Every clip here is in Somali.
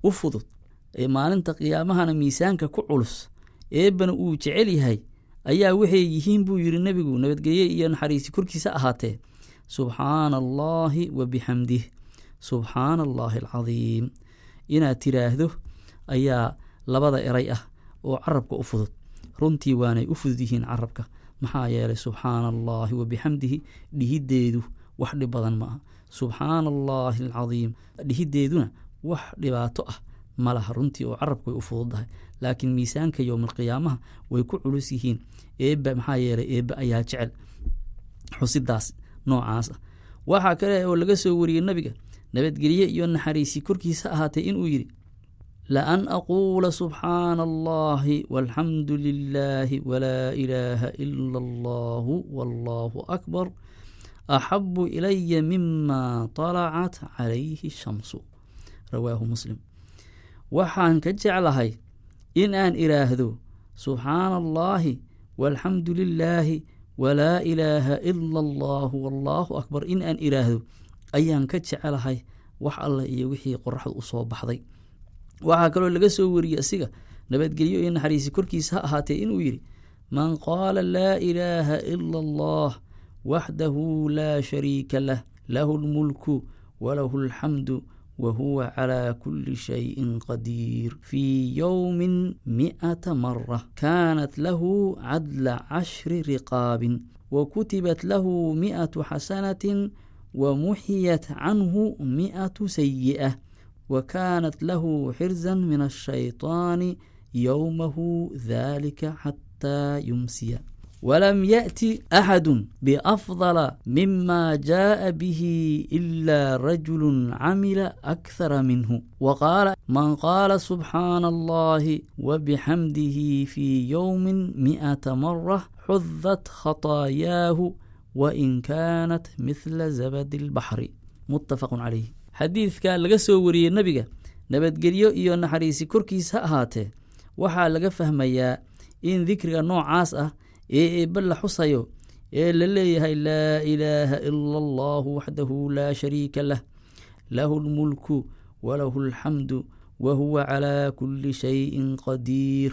u fudud ee maalinta qiyaamahana miisaanka ku culus eebbana uu jecel yahay ayaa waxay yihiin buu yidhi nebigu nabadgelye iyo naxariisi korkiisa ahaatee subxaana allaahi wa bixamdih subxaana allaahi alcadiim inaad tiraahdo ayaa labada eray ah oo carabka u fudud runtii waanay u fudud yihiin carabka maxaa yeelay subxaana allaahi wa bixamdihi dhihiddeedu wax dhib badan ma aha subxaana allaahi alcadiim dhihiddeeduna wax dhibaato ah ma laha runtii oo carabka way u fududdahay laakiin miisaanka yowmalqiyaamaha way ku culus yihiin eebba maxaa yeelay eebbe ayaa jecel xusidaas noocaas ah waxaa kale oo laga soo wariyey nebiga nabadgelye iyo naxariisi korkiisa ahaatee inuu yidhi laan aquula subxaana allahi walxamdu lilaahi walaa ilaaha ila allahu wallahu akbar axabu ilaya mima طalacat calayhi shamsu rawaahu muslim waxaan ka jeclahay in aan iraahdo subxaana allaahi walxamdu lilaahi walaa ilaaha ila allahu wallaahu akbar in aan iraahdo ayaan ka jecelahay wax alleh iyo wixii qoraxdu u soo baxday waxaa kaloo laga soo wariyey asiga nabadgelyo iyo naxariisi korkiisa ha ahaatee inuu yidhi man qaala laa ilaaha ila allah waxdahu laa shariika lah lahu lmulku walahu alxamdu wahuwa calaa kuli shayin qadiir fii yowmin mi'ata mara kaanat lahu cadla cashri riqaabin wa kutibat lahu mi'atu xasanatin wa muxiyat canhu mi'atu sayi'ah wa kaanat lahu xirzan min ashayطaani yowmahu dalika xataa yumsiya walam yaأti axadu biafdala mima jaءa bihi ila rajulu camila akhara minhu waqaala man qaala subxaana allahi wabixamdihi fii yowmi mi'ata mara xudat khataayaahu wain kaanat mithla zabadi اlbaxri muttafaqu calayh xadiidka laga soo wariyey nebiga nabadgelyo iyo naxariisi korkiisa ha ahaatee waxaa laga fahmayaa in dikriga noocaas ah ee eebbe la xusayo ee la leeyahay laa ilaaha ila allahu waxdahu laa shariika lah lahu lmulku walahu alxamdu wa huwa calaa kulli shayin qadiir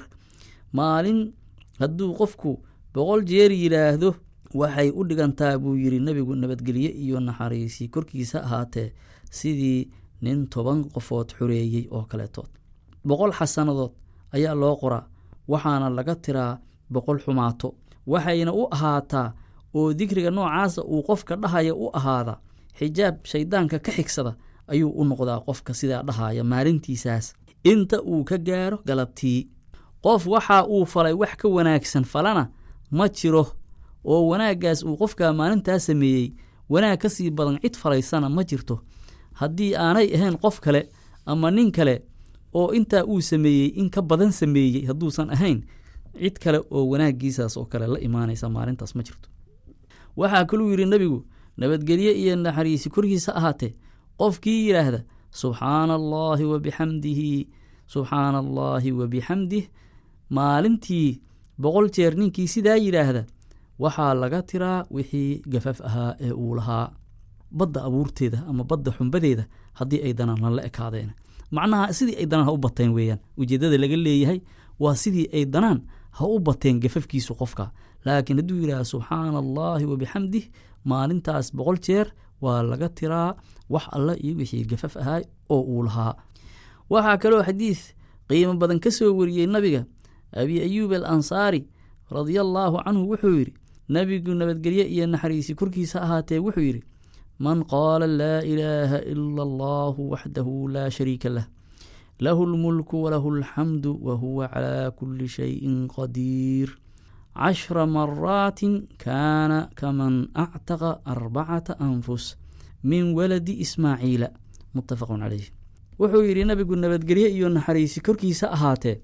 maalin hadduu qofku boqol jeer yidhaahdo waxay u dhigantaa buu yidhi nebigu nabadgelye iyo naxariisi korkiisa ahaatee sidii nin toban qofood xoreeyey oo kaleetood boqol xasanadood ayaa loo qoraa waxaana laga tiraa boqol xumaato waxayna u ahaataa oo dikriga noocaasa uu qofka dhahaya u ahaada xijaab shayddaanka ka xigsada ayuu u noqdaa qofka sidaa dhahaya maalintiisaas inta uu ka gaaro galabtii qof waxa uu falay wax ka wanaagsan falana ma jiro oo wanaaggaas uu qofka maalintaas sameeyey wanaag ka sii badan cid falaysana ma jirto haddii aanay ahayn qof kale ama nin kale oo intaa uu sameeyey in ka badan sameeyey hadduusan ahayn cid kale oo wanaaggiisaas oo kale la imaanaysa maalintaas ma jirto waxaa kaluu yidhi nebigu nabadgelye iyo naxariisi korkiisa ahaatee qofkii yidhaahda subxaana allaahi wa bixamdihi subxaana allaahi wa bixamdih maalintii boqol jeer ninkii sidaa yidhaahda waxaa laga tiraa wixii gafaf ahaa ee uu lahaa badda abuurteeda ama badda xumbadeeda haddii ay danaan lala ekaadeen macnaha sidii ay danaan ha u bateen weeyaan ujeeddada laga leeyahay waa sidii ay danaan ha u bateen gafafkiisu qofka laakiin hadduu yidhaha subxaana allaahi wa bixamdih maalintaas boqol jeer waa laga tiraa wax alla iyo wixii gafaf ahaa oo uu lahaa waxaa kaloo xadiid qiimo badan ka soo wariyey nabiga abi ayuub al ansaari radia allaahu canhu wuxuu yidhi nebigu nabadgelye iyo naxariisi korkiisa ahaatee wuxuu yidhi man qaala laa ilaaha ila allahu waxdahu laa shariika lah lahu lmulku walahu alxamdu wa huwa calaa kuli shayin qadiir cashra maraatin kaana kaman actaqa arbacata anfus min waladi ismaaciila muttafaqun calayh wuxuu yidhi nabigu nabadgelye iyo naxariisi korkiisa ahaatee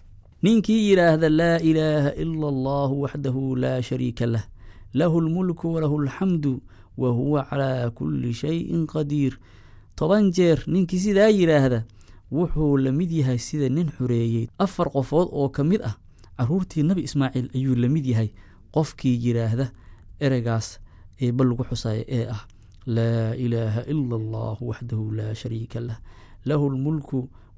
ninkii yidhaahda laa ilaaha ila allahu waxdahu laa shariika lah lahu lmulku walahu alxamdu wa huwa calaa kuli shayin qadiir toban jeer ninkii sidaa yidhaahda wuxuu la mid yahay sida nin xoreeyey afar qofood oo ka mid ah caruurtii nebi ismaaciil ayuu la mid yahay qofkii yidhaahda ereygaas ee bal lagu xusaya ee ah laa ilaaha ila allahu waxdahu laa shariika lah lahu lmulku